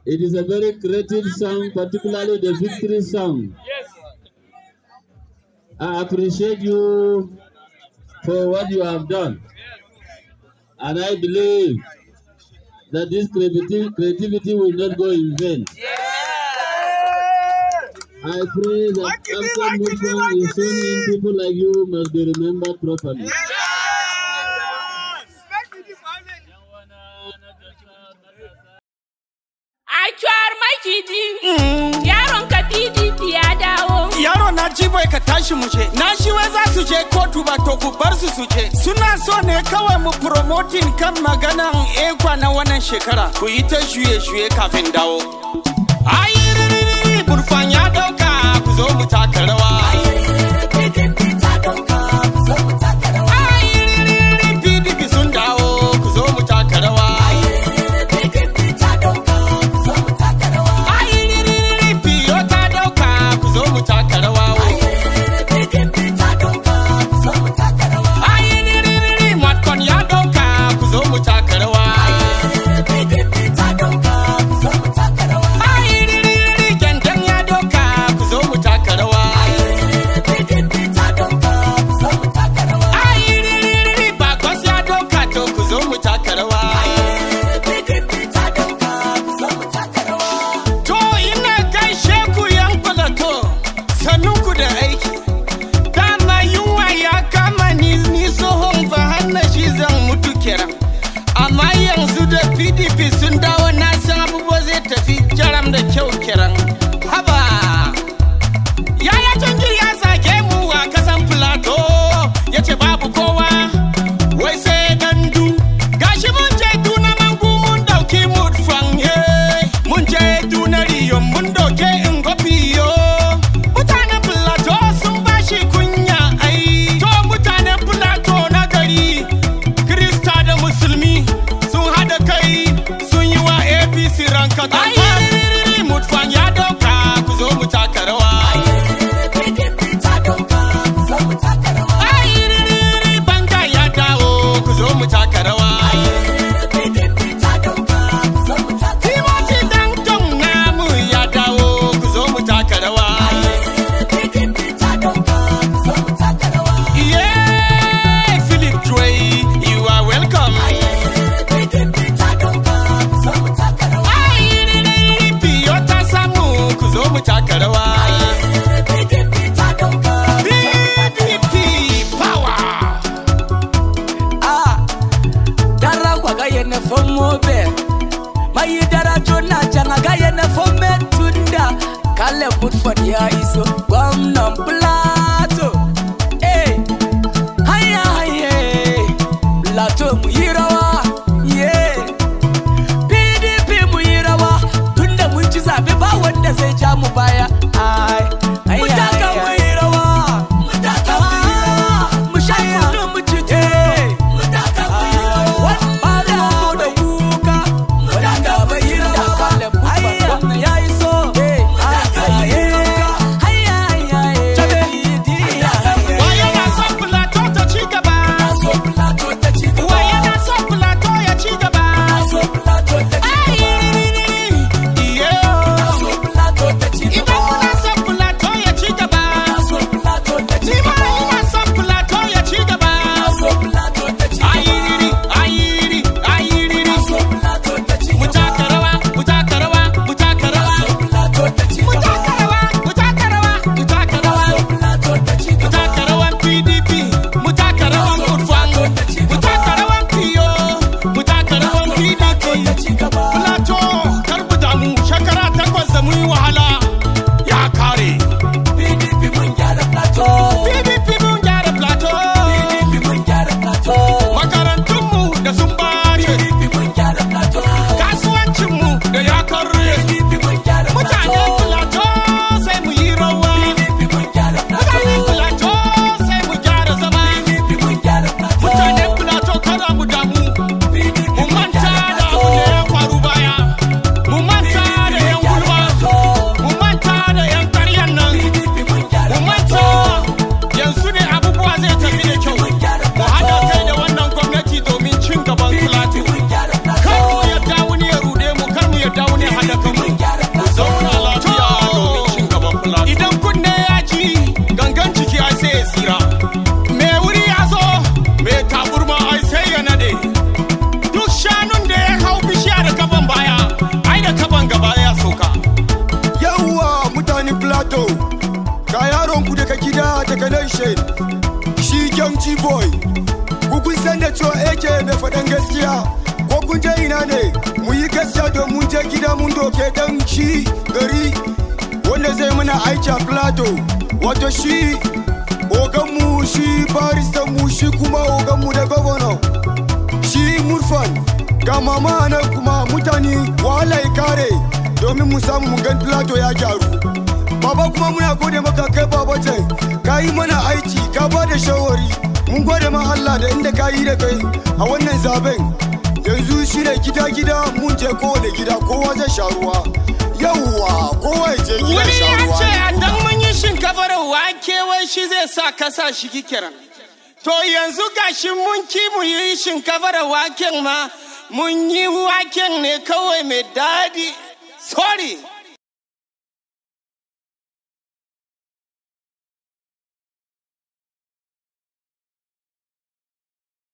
It is a very creative song, particularly the victory song. Yes. I appreciate you for what you have done. And I believe that this creativity, creativity will not go in vain. I pray that after Muslim is soon in, people like you must be remembered properly. A cuwar makiji, yaron ka PDP ya dawo. Yaro na ji bai ka tashi mu je. Na shi wai za su je kotu ba to ku bar su su je. Suna so ne kawai mu promoting kan maganan ekwa na wannan shekara. Ku yi ta shuye-shuye kafin dawo. Ayi ririri burfan ya dauka ku zo mu taka rawa. Ayi ririri PDP sun dawo ku zo mu taka rawa. Ayi ririri PO ta dauka ku zo mu taka rawa. Ayi ririri Matkon ya dauka ku zo mu taka rawa. Ayi ririri Gyandan ya dauka ku zo mu taka rawa. Ayi ririri Bakwas ya dauka to ku zo mu taka rawa. To ina gaishe ku yan kwalato, sannun ku da aiki. Dama yunwa ya kama ni ni tsohon ba hanna shi zan mutu kiran. Amma yanzu da PDP sun dawo na san abubuwa zai tafi jaram da kyau kiran. Haba! Yaya jangir ya zage mu a kasan Filato, ya ce babu kowa, wai sai gandu. Gashi mun je duna mangu mun dauki mutfan ye, mun je duna riyo mun doke ingofiyo. Mutanen Filato sun bashi kunya ai, to mutanen Filato na gari, Krista da Musulmi sun hada kai sun yi wa APC ranka ta mutfan ya dauka ku zo mu taka rawa. Ayiririri banga ya dawo ku zo mu taka rawa. Timothy Danton namu ya dawo ku zo mu taka rawa. Yeah, Philip Dre, you are welcome. Ayiririri Piyota Samu ku zo mu taka rawa. PDP power. Ah, dara kwa gaye na fomo be mai dara jona janga gaye na fome tunda kale Woodford ya iso gwamnan plato eh haya haye plato mu yi rawa yeah PDP mu yi rawa tunda mun ci zabe ba wanda zai ja mu baya ai ai mutaka mu yi rawa mutaka mu yi rawa mu sha kunu mu ci mutaka mu yi rawa wanda mu da kuka mutaka mu yi rawa ayya ya iso mutaka mu yi rawa hayya hayya Waye na son Plateau ta ci gaba? Waye na son Plateau ya ci gaba? Ayiririri, yeah. Idan kuna son Plateau ya ci gaba, ni ma ina son Plateau ya ci gaba. Ayiriri, ayiriri, ayiriri. Mu taka rawa, mu taka rawa, mu taka rawa. Mu taka rawa, mu taka rawa, mu taka rawa. Mu taka rawan PDP, mu taka rawan Urfan, mu taka rawan PO, mu taka rawan PDP. Plato, kar mu damu, shekara takwas da mun yi wahala ya kare. PDP mun gyara Plato. Makarantunmu da sun bace, kasuwancinmu da ya karye. Mutanen Plato sai mu yi rawa. Mutanen Plato sai mu gyara zama. Mutanen Plato kada mu damu. Mu manta da abu da ya faru baya. Mu manta da yan gulma. Mu manta da yan karyan nan. Mu manta yanzu ne abubuwa zai tafi da kyau. Mu haɗa kai da wannan gwamnati domin cin gaban Plateau. Kar mu yadda wani ya ruɗe mu, kar mu yadda wani ya haɗa kanmu. boy ku kun san da cewa ake mai faɗan gaskiya ko kun je ina ne mu yi gaskiya domin je gida mun doke dan shi gari wanda zai mana aiki a plato wato shi oganmu shi baristanmu shi kuma oganmu da gwamna shi murfan ga mama nan kuma mutane wahala ya kare domin mu samu mu gan plato ya gyaru baba kuma muna gode maka kai baba ce ka yi mana aiki ka ba da shawari mun gode ma Allah da inda ka yi da kai a wannan zaben yanzu shi ne gida-gida mun je kowane gida kowa zai sha ruwa yawwa kowa ya je gida Wani sha ya ruwa ce a dan mun yi shinkafar wake wai shi zai sa kasa shi kikiran. To yanzu gashi mun ki mu yi shinkafar waken ma mun yi waken ne kawai mai daɗi. Sorry.